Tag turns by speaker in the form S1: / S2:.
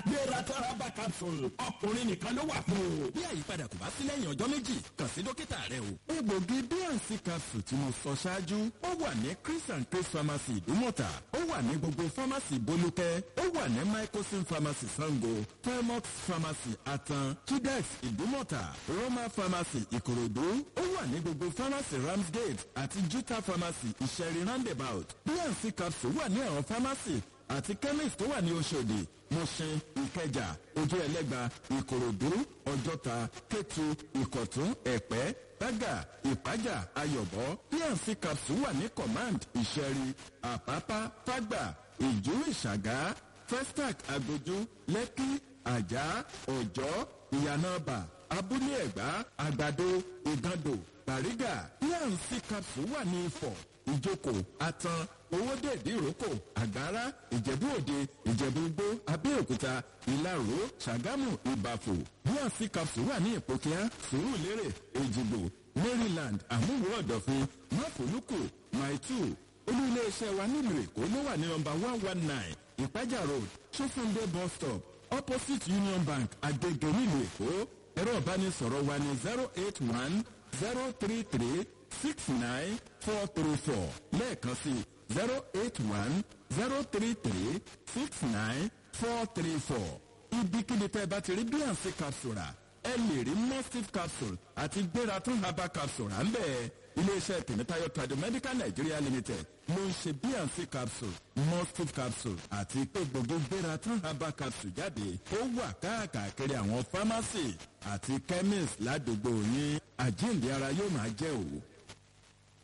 S1: gbéra tọ́ra bá capsule ọkùnrin nìkan ló wà fún o.
S2: bí àyípadà kò bá sí lẹ́yìn ọjọ́ méjì kàn sí dókítà rẹ o.
S3: egbògi bnc capsule tí mo sọ ṣáájú ó wà ní chris and chris pharmacy ìdúmọ̀tà ó wà ní gbogbo pharmacy bolúkẹ́ ó wà ní microsim pharmacy sango felmox pharmacy atan chidex ìdúmọ̀tà roma pharmacy ìkòròdú ó wà ní gbogbo pharmacy ramsgate àti juta pharmacy ìṣẹ̀rí roundabout bnc capsule wà ní àwọn pharmacy àti chemist tó wà ní oṣòdì mọ̀ṣin ìkẹjà ojú ẹlẹ́gba ìkòròdú ọjọ́ta kétu ìkọ̀tún ẹ̀pẹ́ bágà ìpájà ayọ̀bọ pnc capsule wà ní command ìṣẹ̀rí àpápá fágbà ìjú ìṣàgá festac agbójú lẹ́kí àjà ọ̀jọ́ ìyànàbà abúlé ẹ̀gbá àgbàdo ìgàndò bàrígà pnc capsule wà ní ifọ̀ ìjókòó atan owóde ìdíròkò àgbára ìjẹ̀bú òde ìjẹ̀bú igbó abẹ́òkúta ìlaró ṣàgámù ìbàfò bnc capsule wà ní ìpòkíá sùúrùlérè èjìgbò maryland àmúwò ọ̀dọ̀fin máfòlùkù maitu olú iléeṣẹ́ wa nílùú èkó ló wà ní nọmba one one nine ìpájà road sofunde bus stop opposite union bank agege nílùú èkó ẹ̀rọ ìbánisọ̀rọ̀ wa ní zero eight one zero three three six nine four three four lẹ́ẹ̀kan sí zero eight one zero three three six nine four three four ibikíbi tẹ́ ẹ bá ti rí bnc capsule rà ẹ lè rí mustif capsule àti gbéra tún herbal capsule rà ń bẹ́ẹ̀ iléeṣẹ́ tèmítáyọ̀ tradomedical nigeria limited ló ń ṣe bnc capsule mustif capsule àti pé gbogbo gbéra tún herbal capsule jáde ó wà káàkiri àwọn pharmacy àti chemist ládùúgbò yín àjíǹde ara yóò máa jẹ́ òwò.